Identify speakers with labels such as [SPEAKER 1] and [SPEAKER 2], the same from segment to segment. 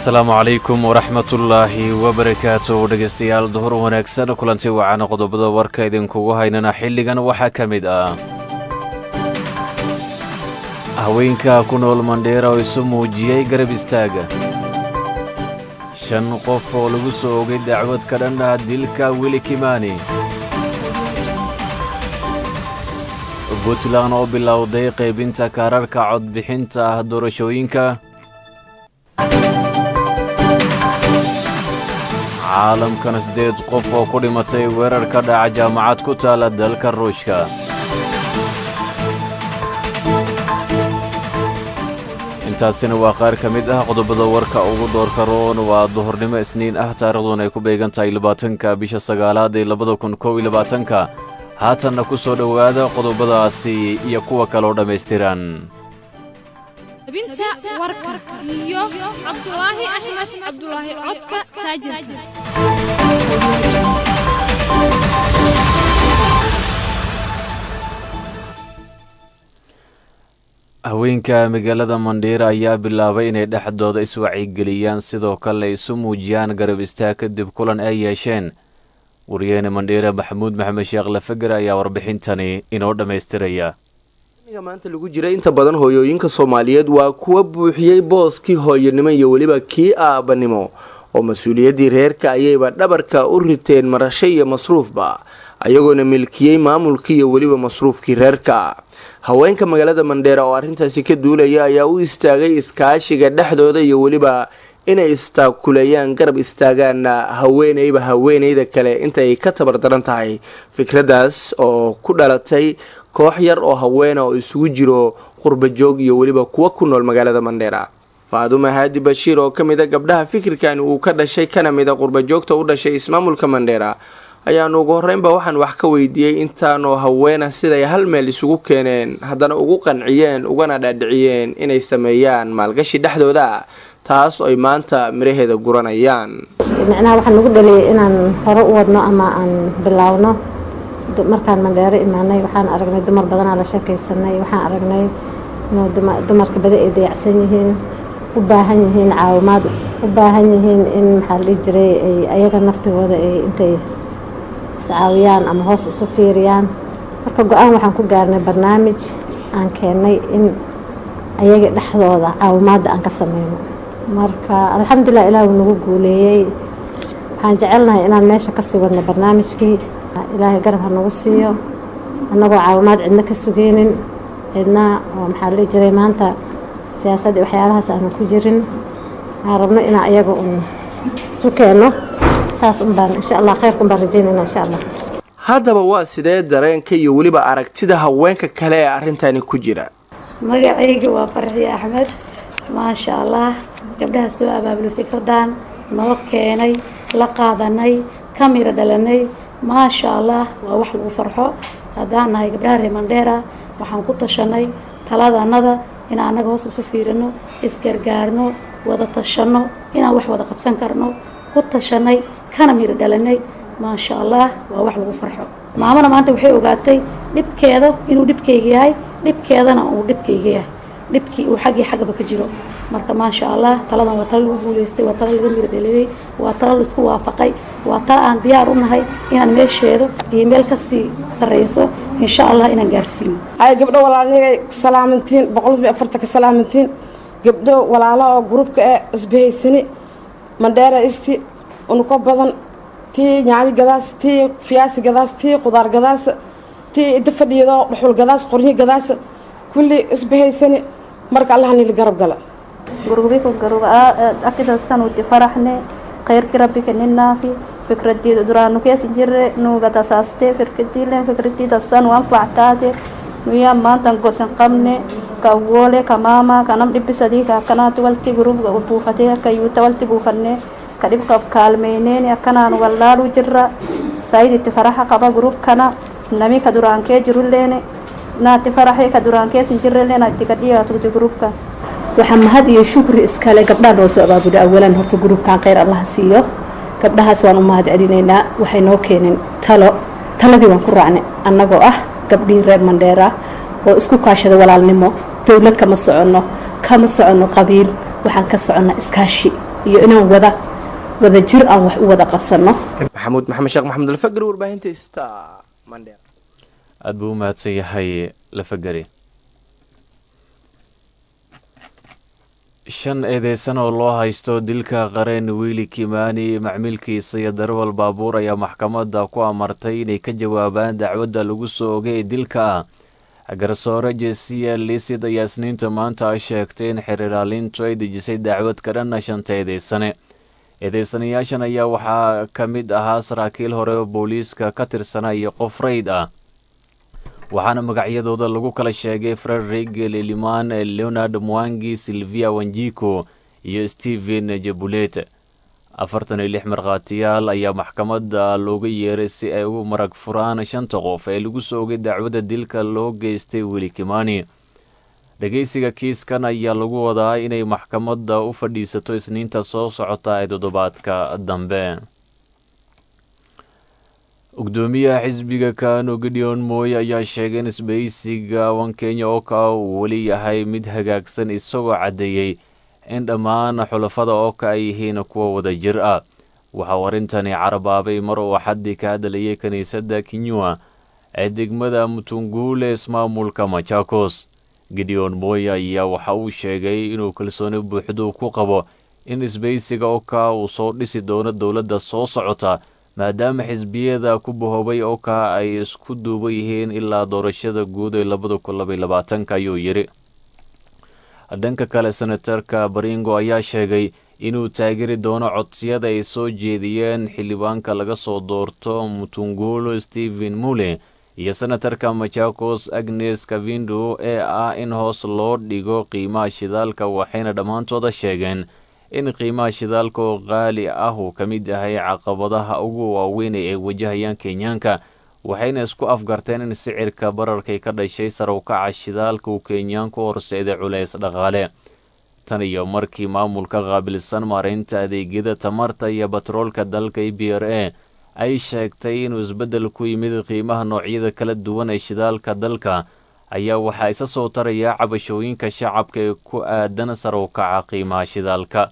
[SPEAKER 1] asalaamu calaykum waraxmatullaahi wabarakaatu dhegaystayaal duhur wanaagsan kulanti wacan qodobada warka idinkugu haynana xilligan waxaa ka mid ah haweenka ku nool mandheera oo isu muujiyey garab istaaga shan qof oo lagu soo ogay dacwad ka dhan ah dilka weli kimaani puntland oo bilowday qaybinta kaararka codbixinta ah doorashooyinka caalamkana siddeed qof oo ku dhimatay weerar ka dhaca jaamacad ku taala dalka ruushka intaasina waa qaar ka mid ah qodobada warka ugu doorka roon waa duhurnimo isniin ah taariikhduna ay ku beegan tahay labaatanka bisha sagaalaad ee labada kun kow iyo labaatanka haatanna ku soo dhowaada qodobadaasi iyo kuwa kaloo dhammaystiran
[SPEAKER 2] binta warka iyo cabdulaahi axmed cabdulaahi codka taajirka
[SPEAKER 1] haweenka magaalada mandhiira ayaa bilaabay inay dhexdooda iswacyigeliyaan sidoo kale isu muujiyaan garab istaag kadib kulan ay yeesheen waryeene mandhiira maxamuud maxamed sheekh lafager ayaa warbixintani inoo dhammaystiraya
[SPEAKER 3] maanta lagu jira inta badan hooyooyinka soomaaliyeed waa kuwa buuxiyey booskii hooyanimo iyo weliba kii aabanimo oo mas-uuliyaddii reerka ayayba dhabarka u riteen marasho iyo masruufba ayagoona milkiyey maamulkii iyo weliba masruufkii reerka haweenka magaalada mandheera oo arrintaasi ka duulaya ayaa u istaagay iskaashiga dhexdooda iyo weliba inay istaakuleeyaan garab istaagaanna haweeneyba haweeneyda kale intaay ka tabardaran tahay fikraddaas oo ku dhalatay koox yar oo haweena oo isugu jiro qurbajoog iyo weliba kuwa ku nool magaalada mandheera faadume haadi bashiir oo ka mid a gabdhaha fikirkan uu ka dhashay kana mid a qurbajoogta u dhashay ismaamulka mandheera ayaanu ugu horreynba waxaan wax ka weydiiyey intaanoo haweena siday hal meel isugu keeneen haddana ugu qanciyeen ugana dhaadhiciyeen inay sameeyaan maalgashi dhexdooda taas oo ay maanta miraheeda guranayaan
[SPEAKER 4] micnaha waxaa nagu dhaliyay inaan hore u wadno ama aan bilaawno markaan mandheero imaanay waxaan aragnay dumar badanaa la sheekaysanay waxaan aragnay inuu dumarka badi ay dayacsan yihiin u baahan yihiin caawimaad u baahan yihiin in maxaa la dhihi jiray ay ayaga naftigooda ay intay iscaawiyaan ama hoos isu fiiriyaan marka go-aan waxaan ku gaarnay barnaamij aan keennay in ayaga dhexdooda caawimaadda aan ka sameyno marka alxamdulilah ilaah uu nagu guuleeyey waxaan jecelnahay inaan meesha kasii wadno barnaamijkii ilaahay garab ha nagu siiyo annagoo caawimaad cidna ka sugeynin cidna oo maxaa la dhihi jiray maanta siyaasadda waxyaalahaas aanu ku jirin aan rabno inaan ayaga un isu keenno saas un baan insha allah khayrkun baan rajeynayna insha allah
[SPEAKER 3] haddaba waa sidee dareenka iyo weliba aragtida haweenka kale ee arrintani ku jira
[SPEAKER 5] magacayga waa farxiye axmed maasha allah gabdhaha soo abaabulay fikradan noo keenay la qaadanay ka miro dhalanay maasha allah waa wax lagu farxo haddaan nahay gabdhaha reer mandheera waxaan ku tashanay taladanada inaan annaga hoos isu fiirino isgargaarno wada tashanno inaan wax wada qabsan karno ku tashanay kana miro dhalanay maasha allah waa wax lagu farxo maamana maanta waxay ogaatay dhibkeeda inuu dhibkayga yahay dhibkeedana uu dhibkayga yahay dhibkii uu xaggii xaggaba ka jiro marka maasha allah taladan waa talo lagu guulaystay waa talo laga miro dhaliyay waa talo laisku waafaqay waa talo aan diyaar u nahay inaan meesheedo iyo meel kasii sarreyso insha allah inaan gaarsiino
[SPEAKER 6] ay gabdho walaalahey salaamantiin boqolkiiba afartanka salaamantiin gabdho walaalo oo gruubka ee isbahaysani mandheera isti unuko badan tii nyaanyo gadaas tii fiyaasi gadaas tii qudaar gadaas tii inta fadhiyado dhuxul gadaas qoryo gadaas kulli isbahaysani marka allahanili garab gala
[SPEAKER 7] gurubiko garuba akidasanuti faraxne khayrki rabbika ninaafi fikradiida duraanu keesi jirre nuuga tasaaste firkadiilen fikradidasanu anfactaate nuya maantan gosan qabne ka woole ka maama kanam dhibisadii kaakanaati walti gurubga buufate kayuuta walti buufanne ka dhibka kaalmeyneeni akkanaan wallaalu jirra sayiditti faraxa qaba gurubkana nami ka duraankee jiruleene naati faraxe ka duraankeesin jirreleena itti gadhiyaatuti gurubka
[SPEAKER 8] waxaa mahad iyo shukri iskale gabdhaha noo soo abaabula awalan horta gurubkan kheyr allaha siiyo gabdhahaas waan u mahad celinaynaa waxay noo keeneen talo taladii waan ku raacnay annagoo ah gabdhihii reer mandheera oo isku kaashada walaalnimo dowlad kama soconno kama soconno qabiil waxaan ka soconnaa iskaashi iyo inaan wada wada jir aan wax u wada qabsanno
[SPEAKER 3] maxamuud maxamed sheekh maxamed alfagri warbaahinta sta mandheer
[SPEAKER 1] aada buu u mahadsan yahay lafagari shan eedeysan oo loo haysto dilka qareen wiili kimani macmiilkiisa iyo darawal baabuur ayaa maxkamadda ku amartay inay ka jawaabaan dacwadda lagu soo ogay ee dilka ah garsoore jesiya lisid ayaa isniinta maanta sheegtay in xiriiraalintu ay dejisay dacwad ka dhanna shanta eedeysane eedeysanayaashan ayaa waxaa ka mid ahaa saraakiil hore oo booliiska ka tirsana iyo qof rayd ah waxaana magacyadooda lagu kala sheegay frederik liliman leonard mwangi silvia wanjiko iyo stephen jabulet afartan iyo lix markhaatiyaal ayaa maxkamadda looga yeeray si ay u marag furaan shanta qof ee lagu soo ogay dacwadda dilka loo geystay weli kimani dhegeysiga kiiskan ayaa lagu wadaa inay maxkamadda u fadhiisato isniinta soo socota ee toddobaadka dambe gudoomiyaha xisbiga kano gideon mooye ayaa sheegay in isbahaysiga wan kenya oka uu weli yahay mid hagaagsan isagoo caddeeyey in dhammaan xulafada oka ay yihiin kuwa wada jir ah waxauu arrintani carabaabay mar uu xaddi ka hadlayay kiniisadda kinyua ee degmada mutunguule ismaamulka machakos gideon mooye ayaa waxa uu sheegay inuu kalsooni buuxdu ku qabo in isbahaysiga oka uu soo dhisi doono dowladda soo socota maadaama xisbiyada ku bahoobay oka ay isku duuban yihiin ilaa doorashada guud ee labada kun labaiy labaatanka ayuu yidhi dhanka kale senatarka baringo ayaa sheegay inuu taageeri doono codsiyada ay soo jeediyeen xildhibaanka laga soo doorto mutungulo stephen mule iyo senatarka machakos agnes kavindo ee ah in hoos loo dhigo qiimaha shidaalka waxayna dhammaantooda sheegeen in qiimaha shidaalka oo qaali ah uu ka mid yahay caqabadaha ugu waaweyn ee ay wajahayaan kenyaanka waxayna isku afgarteen in sicirka bararkay ka dhashay sarawkaca shidaalka uu kenyaanku horseeday culays dhaqaale tan iyo markii maamulka qaabilsan maaraynta adeegyada tamarta iyo batroolka dalka e b r a ay sheegtay inuu isbeddel ku yimid qiimaha noocyada kala duwan ee shidaalka dalka ayaa waxaa isa soo taraya cabashooyinka shacabka ee ku aadan sarawkaca qiimaha shidaalka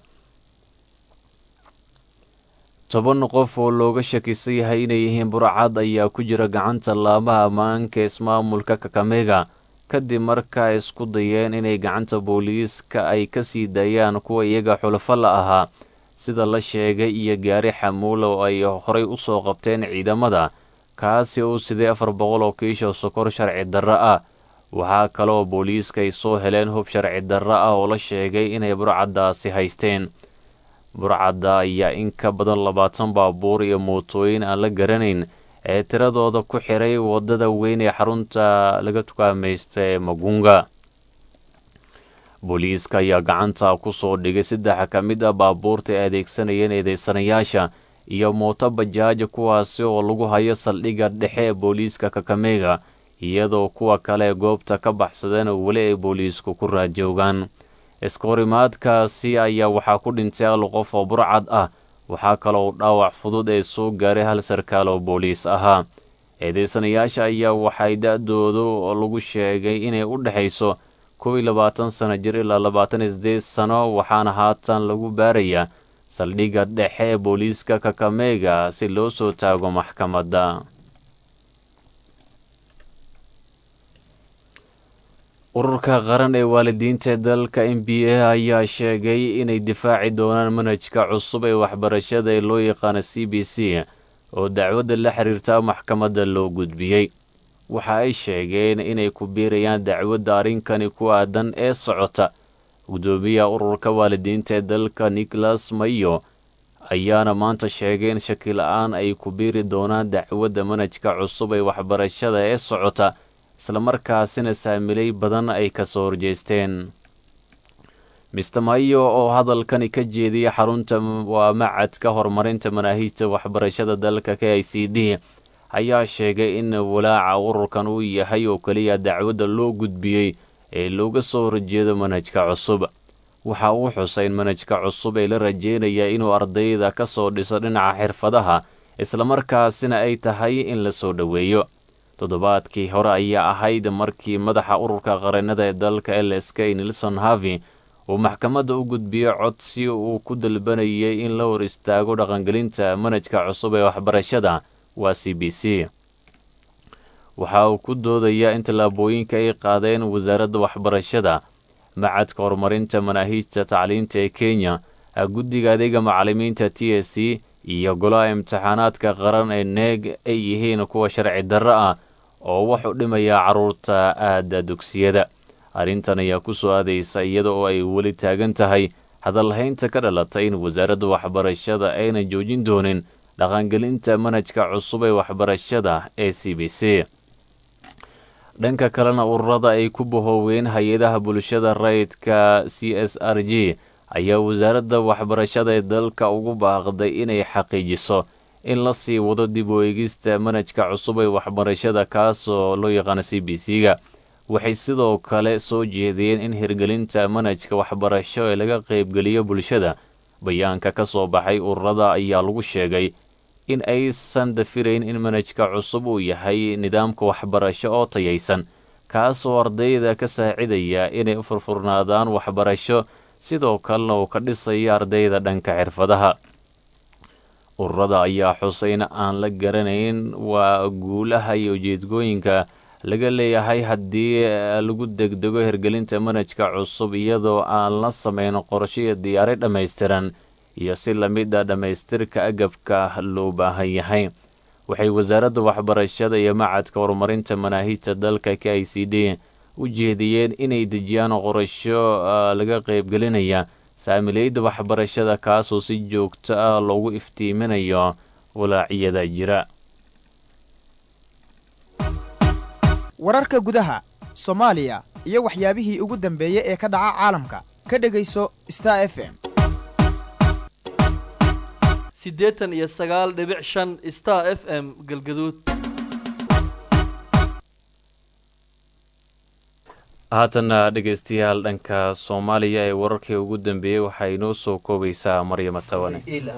[SPEAKER 1] toban qof oo looga shakisan yahay inay yihiin burcad ayaa ku jira gacanta laamaha ammaanka ismaamulka kakamega kadib markaa isku dayeen inay gacanta booliiska ay ka sii daayaan kuwa iyaga xulafo la ahaa sida la sheegay iyo gaari xamuula oo ay horay u soo qabteen ciidamada kaasi uu siday afar boqol oo kiisha sokor sharci darro ah waxaa kale oo booliiska ay soo heleen hub sharci darro ah oo la sheegay inay burcaddaasi haysteen burcadda ayaa in ka badan labaatan baabuur iyo mootooyin aan la garanayn ee tiradooda ku xiray waddada weyn ee xarunta laga tukaamaysta ee magunga booliiska ayaa gacanta ku soo dhigay saddex ka mid ah baabuurta ay adeegsanayeen eedeysanayaasha iyo mooto bajaaja kuwaasi oo lagu hayo saldhigga dhexe ee booliiska kakamega iyadoo kuwa kale ee goobta ka baxsadeen weli ay booliisku ku raajoogaan iskahorimaadkaasi ayaa waxaa ku dhintay hal qof oo burcad ah waxaa kaloo dhaawac fudud ee soo gaaray hal sarkaal oo booliis ahaa eedeysanayaasha ayaa waxay da-doodu lagu sheegay inay u dhexayso kow iyo labaatan sano jir ilaa labaatan iyo sideed sano waxaana haatan lagu baarayaa saldhigga dhexe ee booliiska kakamega si loo soo taago maxkamadda ururka qaran ee waalidiinta ee dalka n b a ayaa sheegay inay difaaci doonaan manhajka cusub ee waxbarashada ee loo yaqaano c b c oo dacwadda la xiriirta maxkamadda loo gudbiyey waxa ay sheegeen inay ku biirayaan dacwadda arrinkani ku aadan ee socota gudoomiyaha ururka waalidiinta ee dalka nicholas mayo ayaana maanta sheegay in shaki la-aan ay ku biiri doonaan dacwadda manhajka cusub ee waxbarashada ee socota islamarkaasina saamilay badan ay ka soo horjeesteen mister mayo oo hadalkani ka jeediyay xarunta waa macadka horumarinta manaahiijta waxbarashada dalka k i c d ayaa sheegay in walaaca ururkan uu yahay oo keliya dacwadda loo gudbiyey ee looga soo horjeedo manhajka cusub waxa uu xusay in manhajka cusub ee la rajeynaya inuu ardayda ka soo dhiso dhinaca xirfadaha islamarkaasina ay tahay in la soo dhoweeyo toddobaadkii hore ayaa ahayd markii madaxa ururka qareennada ee dalka lsk nelson harvey uu maxkamadda u gudbiyey codsi uu ku dalbanayay in la hor istaago dhaqangelinta manhajka cusub ee waxbarashada waa c b c waxa uu ku doodayaa in tallaabooyinka ay qaadeen wasaaradda waxbarashada macadka horumarinta manaahiijta tacliinta ee kenya guddiga adeega macallimiinta t s c iyo golaha imtixaanaadka qaran ee neeg ay yihiin kuwa sharci darro ah oo wax u dhimaya carruurta aada dugsiyada arrintan ayaa ku soo aadaysa iyada oo ay weli taagan tahay hadalhaynta ka dhalatay in wasaaradda waxbarashada ayna joojin doonin dhaqangelinta manhajka cusub ee waxbarashada ee c b c dhanka kalena ururada ay ku bahooween hay-adaha bulshada rayidka c s r g ayaa wasaaradda waxbarashada ee dalka ugu baaqday inay xaqiijiso in la sii wado dib u eegista manhajka cusub ee waxbarashada kaasoo loo yaqaano c b c ga waxay sidoo kale soo jeediyeen in hirgelinta manhajka waxbarasho ee laga qaybgeliyo bulshada bayaanka ka soo baxay ururada ayaa lagu sheegay in aysan dafirayn in manhajka cusub uu yahay nidaamka waxbarasho oo tayaysan kaasoo ardayda ka saacidaya inay u furfurnaadaan waxbarasho sidoo kalena uu ka dhisayo ardayda dhanka xirfadaha ururada ayaa xusay in aan la garanayn waa guulaha iyo ujeedgooyinka laga leeyahay haddii lagu degdego hirgelinta manhajka cusub iyadoo aan la samayn qorsho iyo diyaari dhammaystiran iyo si lamid a dhammaystirka agabka loo baahan yahay waxay wasaaradda waxbarashada iyo macadka horumarinta manaahiijta dalka k i c d u jeediyeen inay dejiyaan qorasho laga qaybgelinaya saamileyda waxbarashada kaasoo si joogto ah loogu iftiiminayo walaacyada jira
[SPEAKER 9] wararka gudaha soomaaliya iyo waxyaabihii ugu dambeeyey ee ka dhaca caalamka ka dhegayso star f m
[SPEAKER 10] siddeetan iyo sagaal dhibic shan star f m galgaduud
[SPEAKER 1] haatanna dhegaystayaal dhanka soomaaliya ee wararkii ugu dambeeyey waxaa inoo soo koobaysaa maryama tawane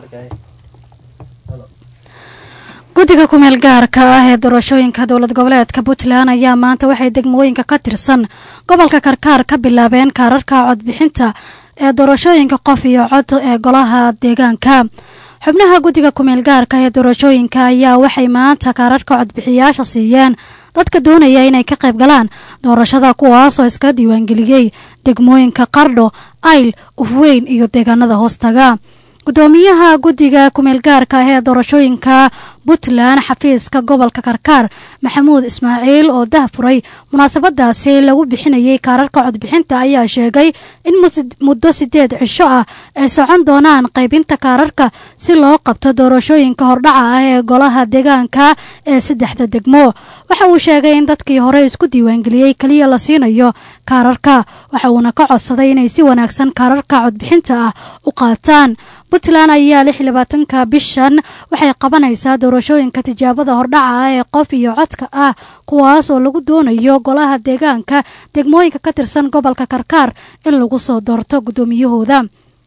[SPEAKER 11] guddiga kumeel gaarka ah ee doorashooyinka dowlad goboleedka puntland ayaa maanta waxay degmooyinka ka tirsan gobolka karkaar ka bilaabeen kaararka codbixinta ee doorashooyinka qof iyo cod ee golaha deegaanka xubnaha guddiga kumeel gaarka ee doorashooyinka ayaa waxay maanta kaararka codbixiyaasha siiyeen dadka doonaya inay ka qayb galaan doorashada kuwaasoo iska diiwaangeliyey degmooyinka qardho ayl ufweyn iyo deegaanada hoostaga gudoomiyaha guddiga kumeel gaarka ah ee doorashooyinka puntland xafiiska gobolka karkaar maxamuud ismaaciil oo dahfuray munaasabadaasi lagu bixinayay kaararka codbixinta ayaa sheegay in muddo sideed cisho ah ay socon doonaan qaybinta kaararka si loo qabto doorashooyinka hordhaca ah ee golaha deegaanka ee saddexda degmo waxa uu sheegay in dadkii hore isku diiwaangeliyey keliya la siinayo kaararka waxa uuna ka codsaday inay si wanaagsan kaararka codbixinta ah u qaataan puntland ayaa lix iyo labaatanka bishan waxay qabanaysaa doorashooyinka tijaabada hordhaca ah ee qof iyo codka ah kuwaas oo lagu doonayo golaha deegaanka degmooyinka ka tirsan gobolka karkaar in lagu soo doorto guddoomiyahooda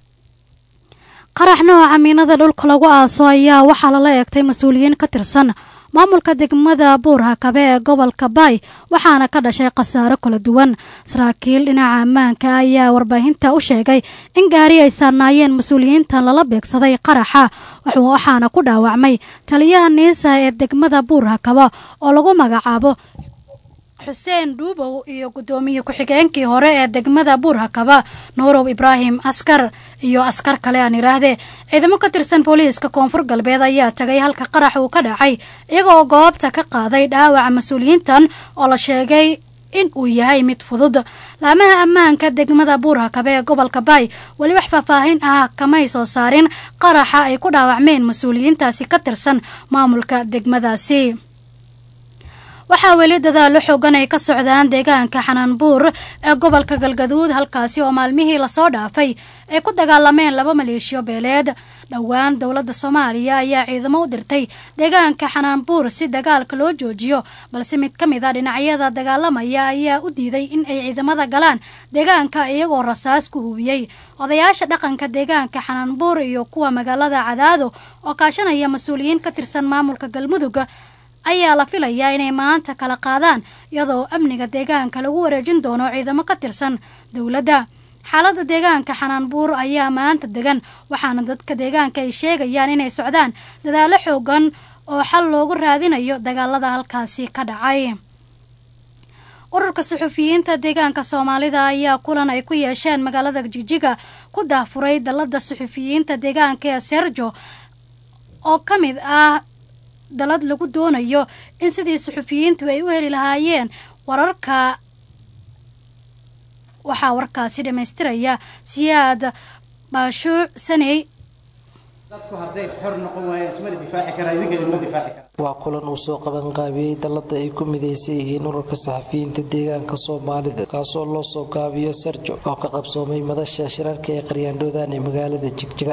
[SPEAKER 11] qarax nooca miinada dhulka lagu aaso ayaa waxaa lala eegtay mas-uuliyiin ka tirsan maamulka degmada buurhakabe ee gobolka baay waxaana ka dhashay khasaaro kala duwan saraakiil dhinaca ammaanka ayaa warbaahinta u sheegay in gaari ay saarnaayeen mas-uuliyiintan lala beegsaday qaraxa waxaana ku dhaawacmay taliyaha niisa ee degmada buurhakaba oo lagu magacaabo xuseen dhuubow iyo guddoomiye ku-xigeenkii hore ee degmada buurhakaba nuurow ibraahim askar iyo askar kale aan idhaahdee ciidamo ka tirsan booliiska koonfur galbeed ayaa tagay halka qarax uu ka dhacay iyagoo goobta ka qaaday dhaawaca mas-uuliyiintan oo la sheegay in uu yahay mid fudud laamaha ammaanka degmada buurhakabe ee gobolka baay weli wax faahfaahin ah kamay soo saarin qaraxa ay ku dhaawacmeen mas-uuliyiintaasi ka tirsan maamulka degmadaasi waxaa weli dadaalo xoogan ay ka socdaan deegaanka xanaanbuur ee gobolka galgaduud halkaasi oo maalmihii lasoo dhaafay ay ku dagaalameen laba maleeshiyo beeleed dhowaan dowladda soomaaliya ayaa ciidamo u dirtay deegaanka xanaanbuur si dagaalka loo joojiyo balse mid ka mid a dhinacyada dagaalamaya ayaa u diiday in ay ciidamada galaan deegaanka iyagoo rasaas ku hubiyey odayaasha dhaqanka deegaanka xanaanbuur iyo kuwa magaalada cadaado oo kaashanaya mas-uuliyiin ka tirsan maamulka galmudug ayaa la filayaa inay maanta kala qaadaan iyadoo amniga deegaanka lagu wareejin doono ciidamo ka tirsan dowladda xaalada deegaanka xanaanbuur ayaa maanta degan waxaana dadka deegaanka ay sheegayaan inay socdaan dadaalo xoogan oo xal loogu raadinayo dagaalada halkaasi ka dhacay ururka suxufiyiinta deegaanka soomaalida ayaa kulan ay ku yeesheen magaalada jigjiga ku daafuray dalada suxufiyiinta deegaanka ee serjo oo ka mid ah dalad lagu doonayo in sidii suxufiyiintu ay u heli lahaayeen wararka waxaa warkaasi dhammaystiraya siyaad baashuuc saney
[SPEAKER 12] dadku hadday xor noqon waayeen ismana difaaci karaa idinkeeda ma difaaci karaa
[SPEAKER 13] waa kulan uu soo qabanqaabiyey dalada ay ku midaysan yihiin ururka saxafiyiinta deegaanka soomaalida kaasoo loo soo gaabiyo sarjo oo ka qabsoomay madasha shirarka ee qaryaandhoodaan ee magaalada jigjiga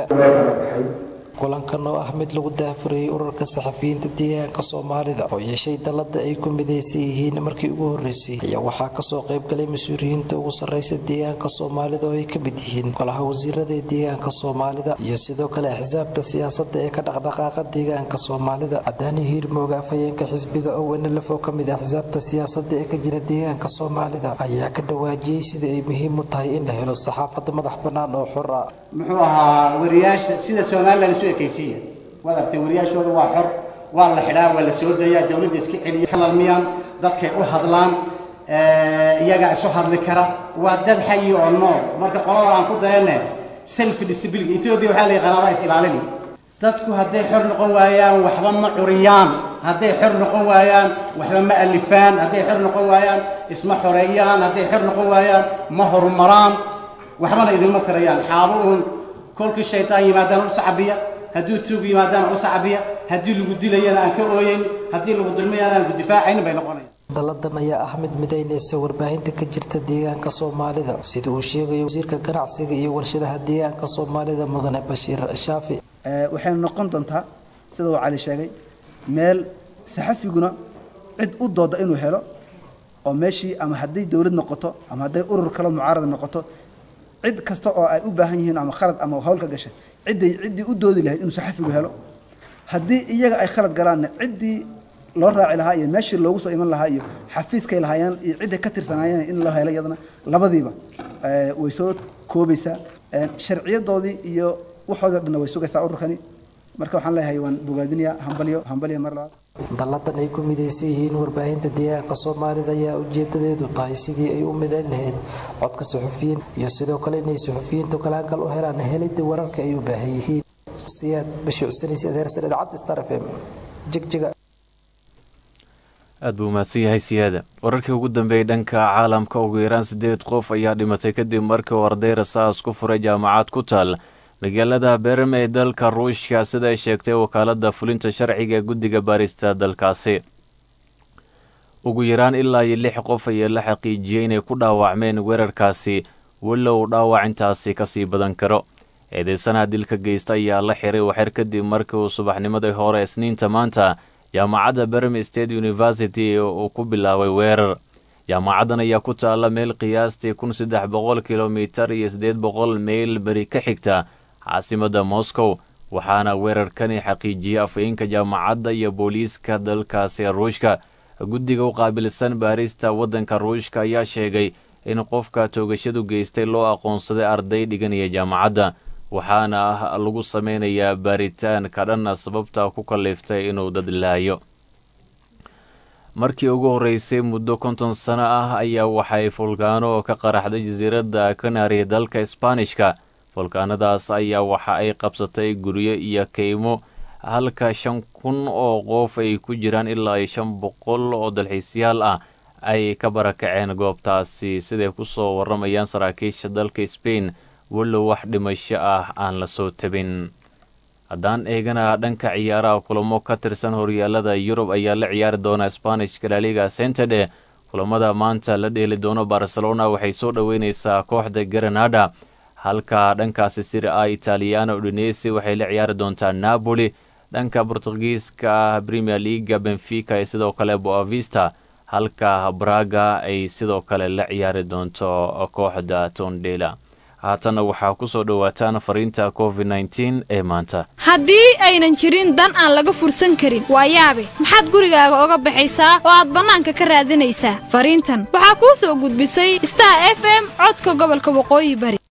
[SPEAKER 13] kulankan oo ah mid lagu daafurayay ururka saxafiyiinta deegaanka soomaalida oo yeeshay dalada ay ku midaysan yihiin markii ugu horeysay ayaa waxaa kasoo qaybgalay mas-uuliyiinta ugu sareysa deegaanka soomaalida oo ay ka mid yihiin golaha wasiirada ee deegaanka soomaalida iyo sidoo kale axsaabta siyaasada ee ka dhaqdhaqaaqa deegaanka soomaalida cadaani hiirmooga afhayeenka xisbiga ownlf oo kamid axsaabta siyaasada ee ka jira deegaanka soomaalida ayaa ka dhawaajiyey sida ay muhiim u tahay in la helo saxaafada madax banaan oo xor ah
[SPEAKER 12] muxuu ahaa wariyaasha sida somalilan isu ekaysiiya waad artay wariyaashooda waa xor waa la xidhaa waa la soo dayaa dowladda iska celiya kalalmiyaan dadkay u hadlaan iyagaa isu hadli kara waa dad xayi oo nool marka qolada aan ku dayane self disability ethiopia waxaa la yaqaanaa is ilaalini dadku hadday xor noqon waayaan waxba ma curiyaan hadday xor noqon waayaan waxba ma alifaan hadday xor noqon waayaan isma xoreeyaan hadday xor noqon waayaan ma horumaraan waxbana idinma tarayaan xaabo uun kolkii shaytaan yimaadaan u sacabiya hadduu tuug yimaadaan u sacabiya haddii lagu dilayana aan ka ooyeyn haddii lagu dulmayana aan ku difaacayn bay noqonayaan
[SPEAKER 13] daladan ayaa ah mid midaynaysa warbaahinta ka jirta deegaanka soomaalida sida uu sheegayo wasiirka ganacsiga iyo warshadaha deegaanka soomaalida mudane bashiir shaafi
[SPEAKER 14] waxayna noqon doontaa sida uu cali sheegay meel saxafiguna cid u dooda inuu helo oo meeshii ama hadday dowlad noqoto ama hadday urur kale mucaarada noqoto cid kasta oo ay u baahan yihiin ama khalad ama hawl ka gashay cidday ciddii u doodi lahayd inuu saxafigu helo haddii iyaga ay khalad galaanna ciddii loo raaci lahaa iyo meeshii loogu soo iman lahaa iyo xafiiskay lahaayeen iyo cidday ka tirsanaayeen in loo helo iyadana labadiiba way soo koobaysaa sharciyadoodii iyo waxoodii dhanna way sugaysaa ururkani marka waxaan leeyahay waan bogaadinayaa hambalyo hambalyo mar labaad
[SPEAKER 13] dalladan ay ku midaysan yihiin warbaahinta deegaanka soomaalida ayaa ujeedadeedu tahay sidii ay u midayn lahayd codka suxufiyiin iyo sidoo kale inay suxufiyiintu kalaangal u helaan helidda wararka ay u baahan yihiin siyaad bashuucsanis adeersan idacadda star f m jigjiga
[SPEAKER 1] aad buu mahadsan yahay siyaada wararkii ugu dambeeyey dhanka caalamka ugu yaraan siddeed qof ayaa dhimatay kadib markii uu arday rasaas ku furay jaamacad ku taal magaalada berem ee dalka ruushka sida ay sheegtay wakaaladda fulinta sharciga ee guddiga baarista dalkaasi ugu yaraan ilaa iyo lix qof ayaa la xaqiijiyey inay ku dhaawacmeen weerarkaasi walow dhaawac intaasi ka sii badan karo eedeysanaha dilka geysta ayaa la xiray waxyar kadib markii uu subaxnimadii hore isniinta maanta jaamacadda berem state university uu ku bilaabay weerar jaamacaddan ayaa ku taalla meel qiyaastii kun saddex boqol kilomitar iyo siddeed boqol meyl beri ka xigta caasimadda moscow waxaana weerarkani xaqiijiyey afhayeenka jaamacadda iyo booliiska dalkaasi ruushka guddiga u qaabilsan baarista waddanka ruushka ayaa sheegay in qofka toogashadu geystay loo aqoonsaday arday dhiganaya jaamacadda waxaana ah lagu sameynayaa baaritaan ka dhanna sababta ku kalliftay inuu dad laayo markii ugu horreysay muddo konton sano ah ayaa waxay fulkaano ka qaraxday jasiiradda kanari dalka isbaanishka fulkaanadaas ayaa waxa ay qabsatay guryo iyo keymo halka shan kun oo qof ay ku jiraan ilaa iyo shan boqol oo dalxiisyaal ah ay ka barakaceen goobtaasi siday ku soo warramayaan saraakiisha dalka sbain walow wax dhimasho ah aan la soo tabin haddaan eegana dhanka ciyaaraha kulamo ka tirsan horyaalada yurub ayaa la ciyaari doona sbanishka laliga centede kulamada maanta la dheeli doono barcelona waxay soo dhoweyneysaa kooxda granada halka dhankaasi siri a italiano udinesi waxay la ciyaari doontaa napoli dhanka bortugiiska premier leaga benfica iyo sidoo kale boavista halka braga ay sidoo kale la ciyaari doonto kooxda tondela haatanna waxaa ku soo dhowaataan fariinta covid nteen ee maanta
[SPEAKER 2] haddii aynan jirin dan aan laga fursan karin waa yaabe maxaad gurigaaga oga baxaysaa oo aad bannaanka ka raadinaysaa fariintan waxaa kuu soo gudbisay star f m codka gobolka waqooyi bari